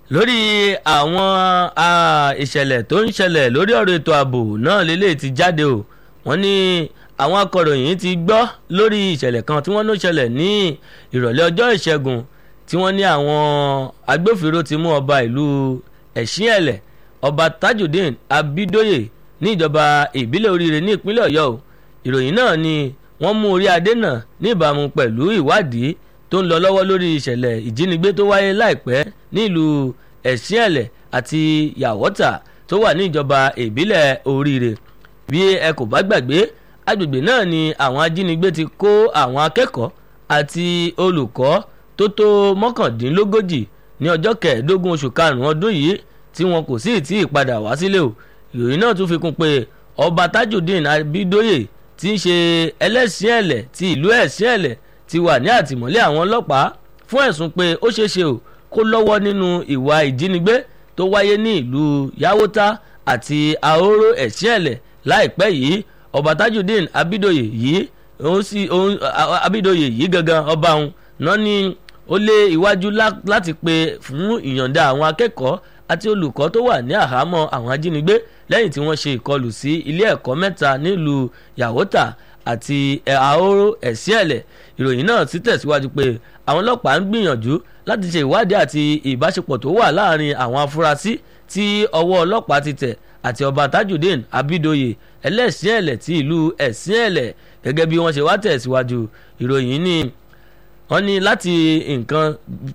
lórí àwọn ìṣẹ̀lẹ̀ tó ń ṣẹlẹ̀ lórí ọ̀rọ̀ ètò ààbò náà lélẹ̀ ti jáde o wọ́n ní àwọn akọ̀ròyìn ti gbọ́ lórí ìṣẹ̀lẹ̀ kan tí wọ́n ló ṣẹlẹ̀ ní ìrọ̀lẹ́ ọjọ́ ìṣẹ́gun tí wọ́n ní àwọn agbófinró ti mú ọba ìlú ẹ̀sìnẹ̀lẹ̀ ọba tajudeen abidoye ní ìjọba ìbílẹ̀ oríire ní ìpínlẹ̀ ọ̀yọ́ o ìròyìn náà ni wọ́n mú orí adé náà ní ìbámu pẹ̀lú ìwádìí tó ń lọ lọ́wọ́ lórí ìṣẹ̀lẹ̀ ìjínigbé tó wáyé láìpẹ́ nílùú ẹ̀sìnẹ̀lẹ̀ àti yàwọ́tà tó wà ní ìjọba ìbílẹ̀ oríire bí ẹ kò bá gbàgbé agbègbè náà ni àwọn ajínigbé ti kó àwọn akẹ́kọ̀ọ́ àti olùkọ́ tó tó mọ́kàndínlógójì ní ọjọ́ kẹẹ̀ẹ́dógún oṣù karùn-ún ọdún yìí tí wọn kò sí tí ì padà wá sílé o ìròyìn náà tún fi kún pé ọba tajudeen abidoye tí ń ṣe ẹlẹ́sìn ẹ̀lẹ̀ ti ìlú ẹ̀sìn ẹ̀lẹ̀ ti wà ní àtìmọ́lé àwọn ọlọ́pàá fún ẹ̀sùn pé ó ṣeé ṣe o kó lọ́wọ́ nínú ìwà ìjínigbé tó wáyé ní ìlú yàwótá àti ahoro ẹ̀sìn ẹ̀lẹ̀ láìpẹ́ yìí ọba tajudeen abidoye yìí òun sì òun abidoye yìí gangan ọba òun náà ní ó lé iwájú láti pe fún ìyọ̀ǹda àwọn akẹ́kọ̀ọ́ àti olùkọ́ tó wà ní àhámọ́ àwọn ajínigbé lẹ́yìn tí wọ́n ṣe ìkọlù sí ilé ẹ̀kọ́ mẹ́ta nílùú yàwótà àti ahoro ẹ̀sìẹ̀lẹ̀ ìròyìn náà sì tẹ̀síwájú pé àwọn ọlọ́pàá ń gbìyànjú láti ṣe ìwádìí àti ìbáṣepọ̀ tó wà láàrin àwọn afurasí tí ọwọ́ ọlọ́pàá ti tẹ̀ àti ọba tajudeen abidoye ẹlẹ́sìẹ̀lẹ̀ ti ìlú ẹ̀sìẹ̀lẹ̀ gẹ́gẹ́ bí wọ́n ṣe wá tẹ̀síwájú ìròyìn ní wọ́n ní láti nǹkan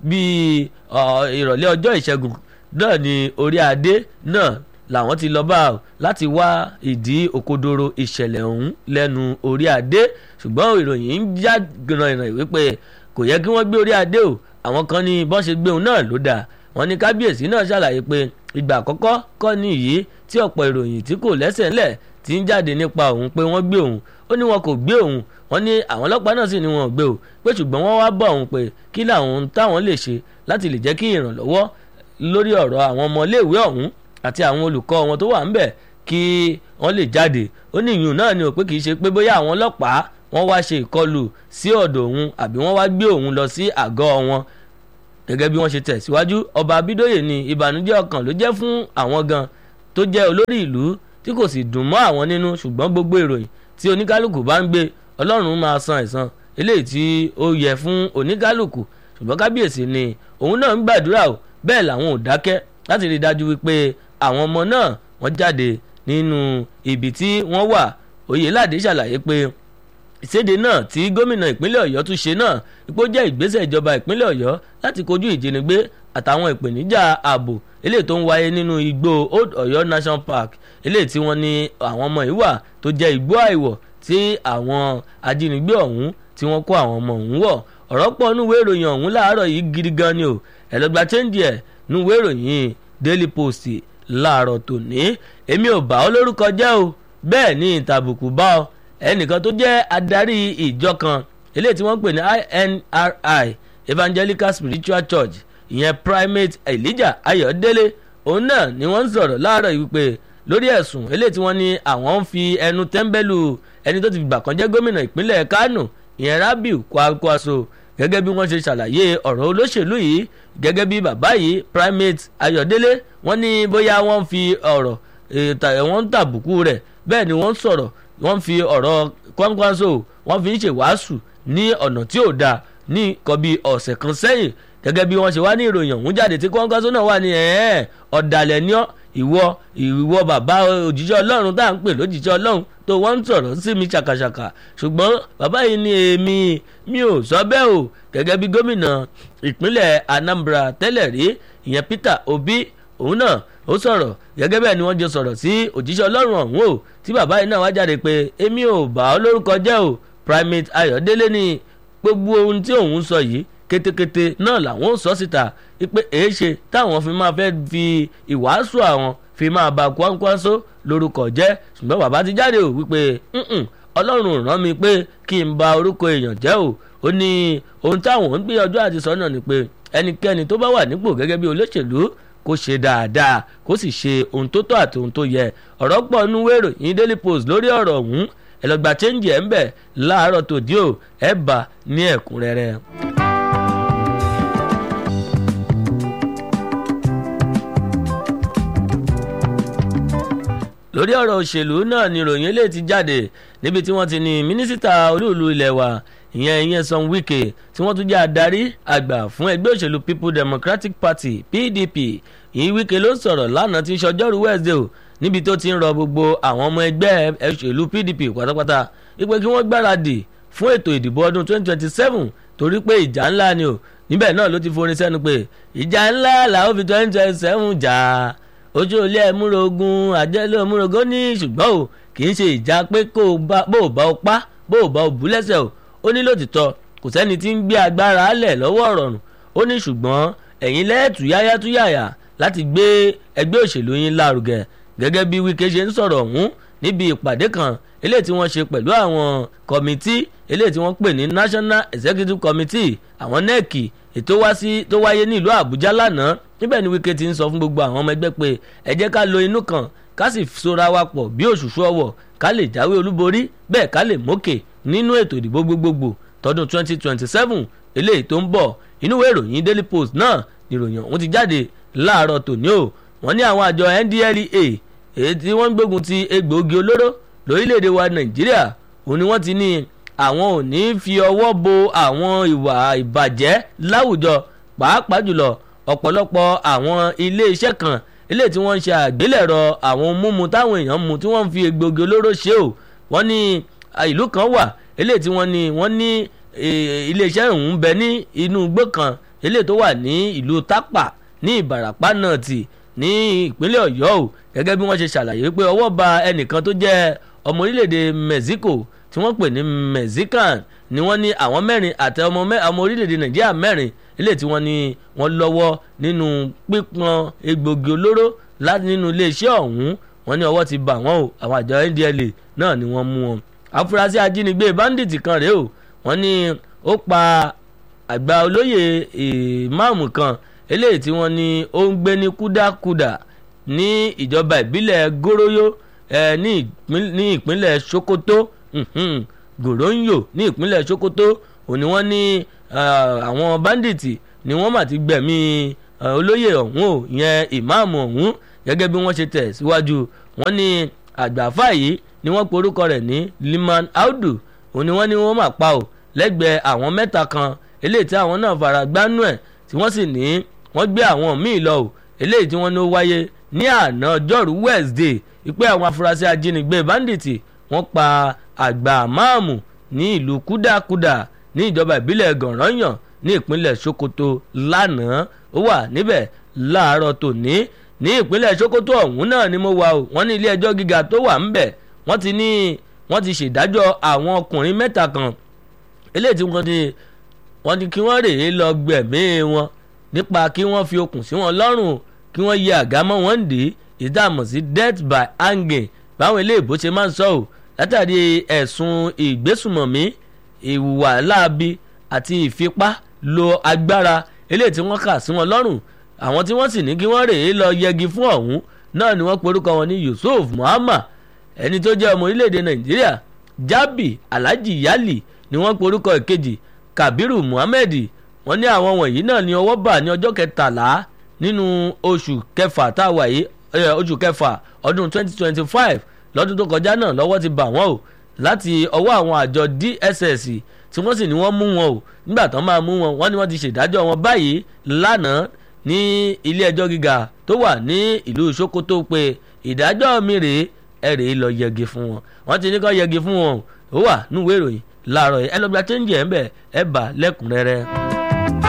bíi ìrọ̀lẹ́ ọjọ́ ìṣẹ́gun náà ni orí adé náà làwọn ti lọ bá a láti wá ìdí òkodoro ìṣẹ̀lẹ̀ ọ̀hún lẹ́nu orí adé ṣùgbọ́n ìròyìn ń já gbìnràn wípé kò yẹ kí wọ́n gbé orí adé o àwọn kan ní bọ́n ṣe gbé òun náà ló dáa wọ́n ní kábíyèsí náà ṣàlàyé pé ìgbà àkọ́kọ́ kọ́ ní yìí tí ọ̀pọ̀ ìròyìn tí kò lẹ́sẹ̀ ńlẹ̀ ti ń jáde nípa òun pé wọ́n gbé òun ó ní wọn kò gbé òun wọ́n ní àwọn ọlọ́pàá náà sì ni wọn ò gbé o pé ṣùgbọ́n wọ́n wá bọ̀ òun pé kí làwọn táwọn lè ṣe láti lè jẹ́ kí ìrànlọ́wọ́ lórí ọ̀rọ̀ àwọn ọmọléèwé ọ̀hún àti àwọn olùkọ́ wọn tó wà ńbẹ̀ kí wọ́n lè jáde ó ní ìyún náà ni ò pé kì í ṣe pé bóyá àwọn ọlọ́pàá wọ́n wá ṣe ìkọlù sí ọ̀dọ̀ òun àbí wọ́n wá gbé òun lọ sí àgọ́ wọn gẹ́gẹ́ bí wọ́n ṣe tẹ̀síwájú ọba abídóyè ní ìbànújẹ́ ọkàn ló jẹ́ fún àwọn gan tó jẹ́ olórí ìlú tí kò sì dùn mọ́ àwọn nínú ṣùgbọ́n gbogbo ìròyìn tí oníkálukú bá ń gbé ọlọ́run máa san ẹ̀san eléyìí tí ó yẹ fún oníkálukú ṣùgbọ́n kábíyèsí ni òun náà ń gbàdúrà o bẹ́ẹ̀ làwọn ò dákẹ́ láti rí i dájú wípé àwọn ọmọ náà wọ́n jáde nínú ibi tí wọ́n wà oyèládé ṣàlàyé pé ìséde náà tí gómìnà ìpínlẹ̀ ọ̀yọ́ tún ṣe náà ipò jẹ́ ìgbésẹ̀ ìjọba ìpínlẹ̀ ọ̀yọ́ láti kojú ìjínigbé àtàwọn ìpèníjà ààbò eléyìí tó ń wáyé nínú igbó old ọ̀yọ́ national park eléyìí tí wọ́n ní àwọn ọmọ yìí wà tó jẹ́ igbó àìwọ̀ tí àwọn ajínigbé ọ̀hún tí wọ́n kó àwọn ọmọ ọ̀hún wọ̀ ọ̀rọ̀ pọ̀ núwèé ìròyìn ọ̀hún láàárọ̀ yìí gidi gan ni o ẹ̀lọ́gba chẹ́ńdì ẹ̀ núwèé ìròyìn daily post láàárọ̀ tòní èmi ò bá ọ lórúkọ jẹ́ o bẹ́ẹ̀ ni ìtàbùkù bá ọ ẹnìkan tó jẹ́ adarí ìjọ kan eléyìí tí wọ́n pè ní inri evangelical spiritual church ìyẹn primate elijah ayọ̀délé òun náà ni wọ́n ń sọ̀rọ̀ láàárọ̀ yìí wípé lórí ẹ̀sùn eléyìí tí wọ́n ní àwọn ń fi ẹnu tẹ́ḿbẹ́lú ẹni tó ti gbà kan jẹ́ gómìnà ìpínlẹ̀ kánò ìyẹn rabiu kwakwaso gẹ́gẹ́ bí wọ́n ṣe ṣàlàyé ọ̀rọ̀ olóṣèlú yìí gẹ́gẹ́ bí bàbá yìí primate ayọ̀délé wọ́n ní bóyá wọ́n fi ọ̀rọ̀ wọ́n ń tàbùkù rẹ̀ bẹ́ẹ̀ ni wọ́n sọ̀rọ̀ wọ́n fi ọ̀rọ̀ kwakwaso wọ́n fi ń ṣèwàásù ní ọ̀nà tí ò dáa ní nǹkan bíi ọ̀sẹ̀ kan sẹ́yìn gẹ́gẹ́ bí wọ́n ṣe wá ní ìròyìn ọ̀hún jáde tí kwakwaso náà wà ní ẹ̀ẹ́ ọ̀dàlẹ̀ ní ọ́ ìwọ ìwọ bàbá òjíṣẹ́ ọlọ́run tá à ń pè lójíṣẹ́ ọlọ́run tó wọ́n ń sọ̀rọ̀ sí mi ṣàkàṣàkà ṣùgbọ́n bàbá yìí ní èmi mi ò sọ bẹ́ẹ̀ o gẹ́gẹ́ bí gómìnà ìpínlẹ̀ anambra tẹ́lẹ̀ rí ìyẹn peter obi òun náà ó sọ̀rọ̀ gẹ́gẹ́ bẹ́ẹ̀ ni wọ́n jọ sọ̀rọ̀ sí òjíṣẹ́ ọlọ́run ọ̀hún o tí bàbá yìí náà wá jáde pé èmi ò bá ọ lórúkọ jẹ́ o primate ayọ̀délé ni gbogbo ohun tí òun sọ yìí kétékété náà làwọn ò sọ síta pé èé ṣe táwọn fi máa fẹ́ fi ìwàásù àwọn fi máa ba Kwankwaso lórúkọ jẹ́ ṣùgbọ́n bàbá ti jáde ò wípé ọlọ́run rán mi pé kí n ba orúkọ èèyàn jẹ́ o ó ní ohun táwọn ń gbìyànjú àti sọ náà ni pé ẹnikẹ́ni tó bá wà nípò gẹ́gẹ́ bí olóṣèlú kó ṣe dáadáa kó sì ṣe ohun tó tọ́ àti ohun tó yẹ ọ̀rọ̀ pọ̀ nú wérò yín Daily Post lórí ọ̀rọ̀ ọ̀hún ẹ lọ gba chẹ́ǹjì ẹ̀ ń bẹ̀ láàárọ̀ tòdí ò ẹ̀ bá ní ẹ̀kúnrẹ́rẹ́. lórí ọ̀rọ̀ òṣèlú náà ni ìròyìn eléyìí ti jáde níbi tí wọ́n ti ní mínísítà olúùlú ilẹ̀ wa ìyẹn ìyẹn Nyesom Wike tí wọ́n tún jẹ́ adarí àgbà fún ẹgbẹ́ òṣèlú People Democratic Party PDP ìyí Wike ló sọ̀rọ̀ lánàá tí ń ṣọjọ́rú Wednesday o níbi tó ti ń rọ gbogbo àwọn ọmọ ẹgbẹ́ òṣèlú PDP pátápátá wípé kí wọ́n gbáradì fún ètò ìdìbò ọdún 2027 torí pé ìjà ńlá ni o níbẹ̀ náà ló ti forin sẹ́nu pé ìjà ńlá làwọn fi 2027 jà ojú ilé ẹ̀múrogún àjẹlé ẹ̀múrogún ní ṣùgbọ́n o kì í ṣe ìjà pé kó o bá o bá o pa bó o bá o bú lẹ́sẹ̀ o ó ní lòtítọ́ kò sẹ́ni tí ń gbé agbára lẹ̀ lọ́wọ́ ọ̀rọ̀rùn ó ní ṣùgbọ́n ẹ̀yin lẹ́ẹ̀tù yáyá tú yàyà láti gbé ẹgbẹ́ òṣèlú yín lárugẹ gẹ́gẹ́ bí Wike ṣe ń sọ̀rọ̀ ọ̀hún níbi ìpàdé kan eléyìí tí wọ́n ṣe pẹ̀lú àwọn kọ̀mítì eléyìí tí wọ́n pè ní National Executive Committee àwọn NEC ètò wá sí tó wáyé ní ìlú Àbújá lánàá níbẹ̀ ni Wike ti ń sọ fún gbogbo àwọn ọmọ ẹgbẹ́ pé ẹ jẹ́ ká lo inú kan ká sì sora wa pọ̀ bí òṣùṣù ọwọ̀ ká lè jáwé olúborí bẹ́ẹ̀ ká lè mókè nínú ètò ìdìbò gbogbogbò tọdún 2027 eléyìí tó ń bọ̀ inú ìwé ìròyìn Daily Post náà ìròyìn ọ̀hún ti jáde láàárọ̀ tòní o wọ́n ní àwọn àjọ NDLEA èyí tí wọ́n ń gbógun ti egbòogi olóró lórílẹ̀‐èdè wa Nàìjíríà òun ni wọ́n ti ní àwọn ò ní fi ọwọ́ bo àwọn ìwà ìbàjẹ́ láwùjọ pàápàá jùlọ ọ̀pọ̀lọpọ̀ àwọn ilé-iṣẹ́ kan ilé tí wọ́n ń ṣe àgbélẹ̀rọ àwọn mímu táwọn èèyàn mu tí wọ́n ń fi egbògi olóró ṣe o wọ́n ní ìlú kan wà ilé tí wọ́n ní wọ́n ní ilé-iṣẹ́ ọ̀hún bẹ ní inú igbó kan ilé tó wà ní ìlú Tápà ní Ìbàràpá náà tì ní ìpínlẹ̀ Ọ̀yọ́ o gẹ́gẹ́ bí wọ́n ṣe ṣàlàyé pé ọwọ́ ba ẹnìkan tó jẹ́ ọmọ orílẹ̀-èdè Mexico tí wọ́n pè ní Mexican ni wọ́n ní àwọn mẹ́rin àti ọmọ orílẹ̀-èdè Nàìjíríà mẹ́rin ilé tí wọ́n ní wọ́n lọ́wọ́ nínú pípọn egbògi olóró láti nínú iléeṣẹ́ ọ̀hún wọ́n ní ọwọ́ ti bà wọ́n o àwọn àjọ NDLEA náà ni wọ́n mú wọn. afurasí ajínigbé bandit kan rèé o wọ́n ní ó pa àgbà olóyè ìmáàmù kan eléyìí tí wọ́n ní ó ń gbé ní kúdákúdà ní ìjọba ìbílẹ̀ goroyo ní ìpínlẹ̀ Sokoto Goronyo ní ìpínlẹ̀ Sokoto òní wọ́n ní àwọn bandits ni wọ́n mà ti gbẹ̀mí olóyè ọ̀hún o ìyẹn ìmáàmù ọ̀hún gẹ́gẹ́ bí wọ́n ṣe tẹ̀ síwájú wọ́n ní àgbàfà yìí ni wọ́n porúkọ rẹ̀ ní Liman Audu òun ni wọ́n ní wọ́n mà pa o lẹ́gbẹ̀ẹ́ àwọn mẹ́ta kan eléyìí tí àwọn náà fara gbánú ẹ̀ tí wọ́n sì ní wọ́n gbé àwọn míì lọ o eléyìí tí wọ́n ní ó wáyé ní àná ọjọ́rú Wednesday ìpè àwọn afurasí ajínigbé bandits wọ́n pa àgbà máàmù ní ìlú kúdàkúdà ní ìjọba ìbílẹ̀ gànrànyàn ní ìpínlẹ̀ Sokoto lánàá ó wà níbẹ̀ láàárọ̀ tòní ní ìpínlẹ̀ Sokoto ọ̀hún náà ni mo wà o wọ́n ní ilé ẹjọ́ gíga tó wà ńbẹ̀ wọ́n ti ní wọ́n ti ṣèdájọ́ àwọn ọkùnrin mẹ́ta kan eléyìí tí wọ́n ti wọ́n ní kí wọ́n rèé lọ gbẹ̀mí wọn nípa kí wọ́n fi okùn sí wọn lọ́rùn kí wọ́n yẹ àga mọ́ wọn dé ìdáàmú sí death by hanging báwọn eléèbó ṣe máa ń sọ ò látàrí ẹ̀sùn ìgbésùmọ̀mí ìwà láabi àti ìfipá lo agbára eléyìí tí wọ́n kà sí wọn lọ́rùn àwọn tí wọ́n sì ní kí wọ́n rèé lọ yẹgi fún ọ̀hún náà ni wọ́n porúkọ wọn ní Yusuf Muhammad ẹni tó jẹ́ ọmọ orílẹ̀-èdè Nàìjíríà Jabi Alhaji Yali ni wọ́n porúkọ ìkejì Kabiru Muhammed wọ́n ní àwọn wọ̀nyí náà ní ọwọ́ bà ní ọjọ́ kẹtàlá nínú oṣù kẹfà tá a wà yìí oṣù kẹfà ọdún 2025 lọ́dún tó kọjá náà lọ́wọ́ ti bà wọ́n o láti ọwọ́ àwọn àjọ DSS tí wọ́n sì ní wọ́n mú wọn o nígbà tán máa mú wọn wọ́n ní wọ́n ti ṣèdájọ́ wọn báyìí lánàá ní ilé ẹjọ́ gíga tó wà ní ìlú Sokoto pé ìdájọ́ mi rèé ẹ rèé lọ yẹgi fún wọn wọ́n ti ní kó yẹgi fún wọn ó wà níwèé ìròyìn láàárọ̀ ẹ lọ́gbà chẹ́ńjì ẹ̀ ń bẹ̀ ẹ bà lẹ́kùnrẹ́rẹ́.